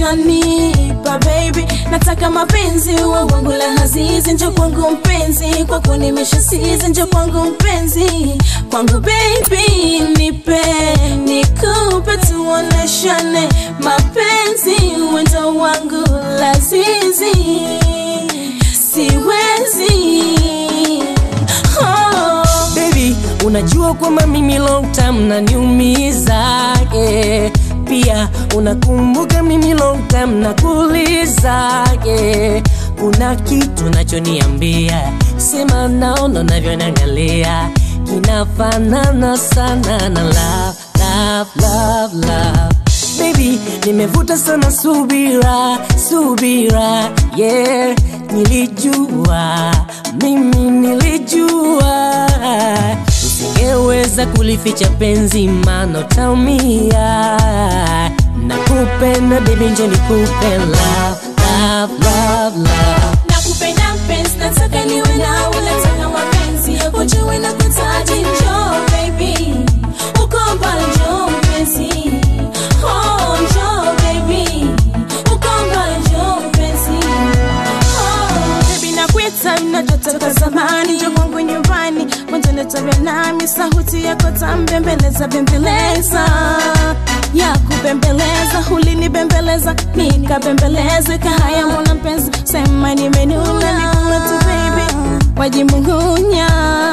unanipa baby nataka mapenzi uwe wangu la hazizi njo kwangu mpenzi kwako nimeshasizi njo kwangu mpenzi kwangu baby nipe nikupe tuoneshane mapenzi wendo wangu lazizi siwezi oh. baby unajua kwamba mimi long time naniumiza yeah. pia unakumbuka mimi long time nakuuliza yeah. kuna kitu nachoniambia sema naona navyoniangalia kinafanana sana na love, love, love, love. Baby, nimevuta sana subira, subira, yeah. Nilijua, mimi nilijua usingeweza kulificha penzi, maana utaumia. Nakupenda baby, njo nikupe love, love, love, love. nakupenda mpenzi nataka niwe nawe nataka mapenzi ujue na kutaji njo baby uko mbali njo mpenzi oh njo baby uko mbali njo mpenzi oh baby nakuita mnajotoka zamani njo kwangu nyumbani mwanzoni tabia nami sauti yako tambembeleza bembeleza ya kubembeleza ulinibembeleza nikabembeleza kahaya mwana mpenzi sema nimenuna nikuna tu baby wajimung'unya